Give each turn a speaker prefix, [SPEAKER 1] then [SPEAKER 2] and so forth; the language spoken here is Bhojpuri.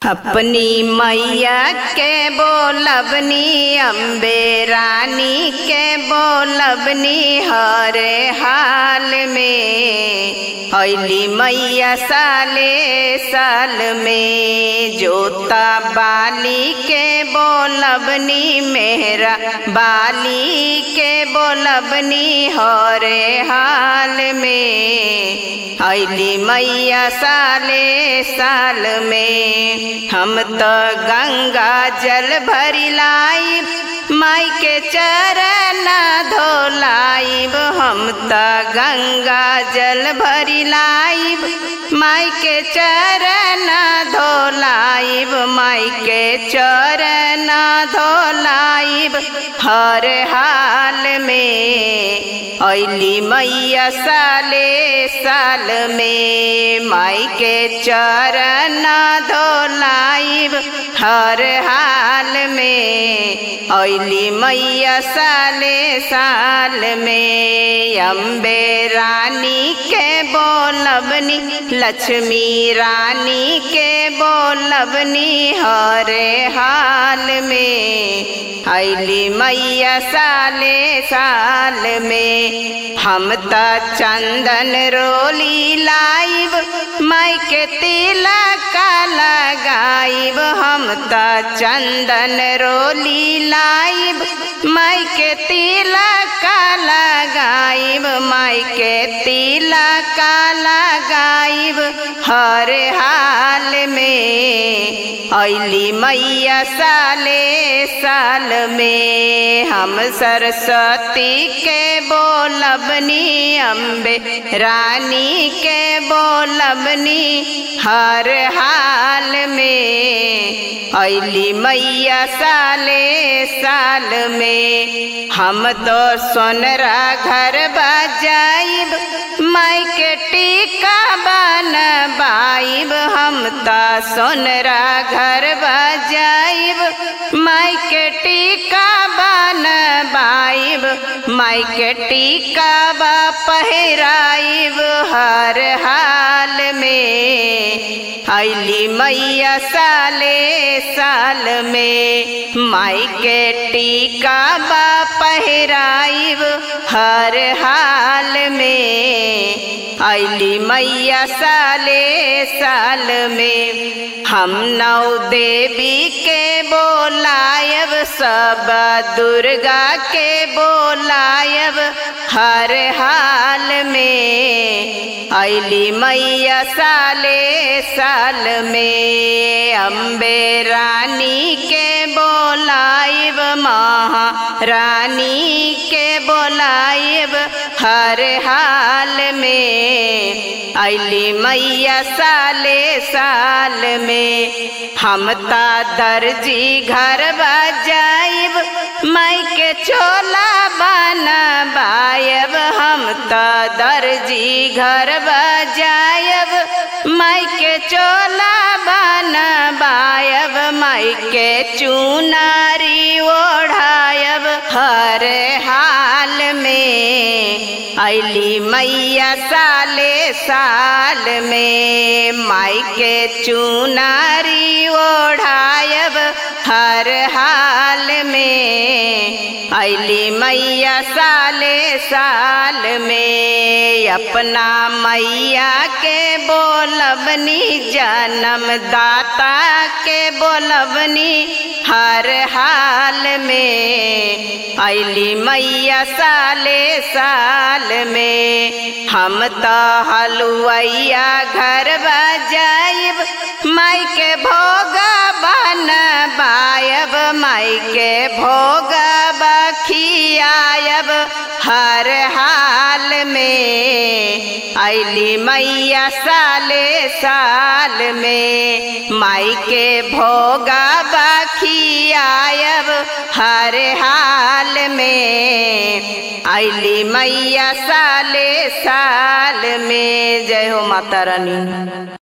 [SPEAKER 1] अपनी मैया के बोलबनी अम्बे रानी के बोलबनी हरे हाल में अली मैया साले साल में जोता बाली के बोलबनी मेहरा बाली के बोलबनी हरे हाल में अली मैया साले साल में हम तो गंगा जल भरी लाई माई के चरण धोलाइब हम तो गंगा जल भरी लाइब माई के चरण धोलाइब माई के चरण धोलाइब हर हाल में अली मैया साले साल में माई के चरण धोलाइब हर हाल में अली मैया साले साल में अम्बे रानी के बोलबनी लक्ष्मी रानी के बोलबनी हरे हाल में अली मैया साले साल में हम त चंदन रोली लाइब माई के तिलक लगाइब हम त चंदन रोली लाइब माई के तिलक लगाइब माई के तिलक लगाइब हर हाल में अली मैया साले साल में हम सरस्वती के बोलबनी अम्बे रानी के बोलबनी हर हाल में अली मैया साले साल में हम तो सोनरा घर बजाइब माई के टीका बन बाइब हम तो सोनरा घर बजाइब माई के टीका बन बाइब माई के टीका बा पहराइब हर हाल में अली मैया साले साल में माई के टीका बा पहराइब हर हाल में अली मैया साले साल में हम नौ देवी के बोलायब सब दुर्गा के बोलायब हर हाल में अली मैया साले साल में अम्बे रानी के बोलाइब महारानी के बोलाइब हर हाल में अली मैया साले साल में हम ता दर्जी घर बजाइब माई के चोला बन बायब हम तो दर्जी घर बजायब माई के चोला बन बायब माई के चुनारी ओढ़ायब हर हाल में अली मैया साले साल में माई के चुनारी ओढ़ायब हर हाल में अली मैया साले साल में अपना मैया के बोलबनी जन्म दाता के बोलबनी हर हाल में अली मैया साले साल में हम तो हलुआइया घर बजाइब माई के भोग बन बायब माई के भोग बखियायब हर हाल में अली मैया साले साल में माई के भोगा बखियायब हर हाल में अली मैया साले साल में जय हो माता रानी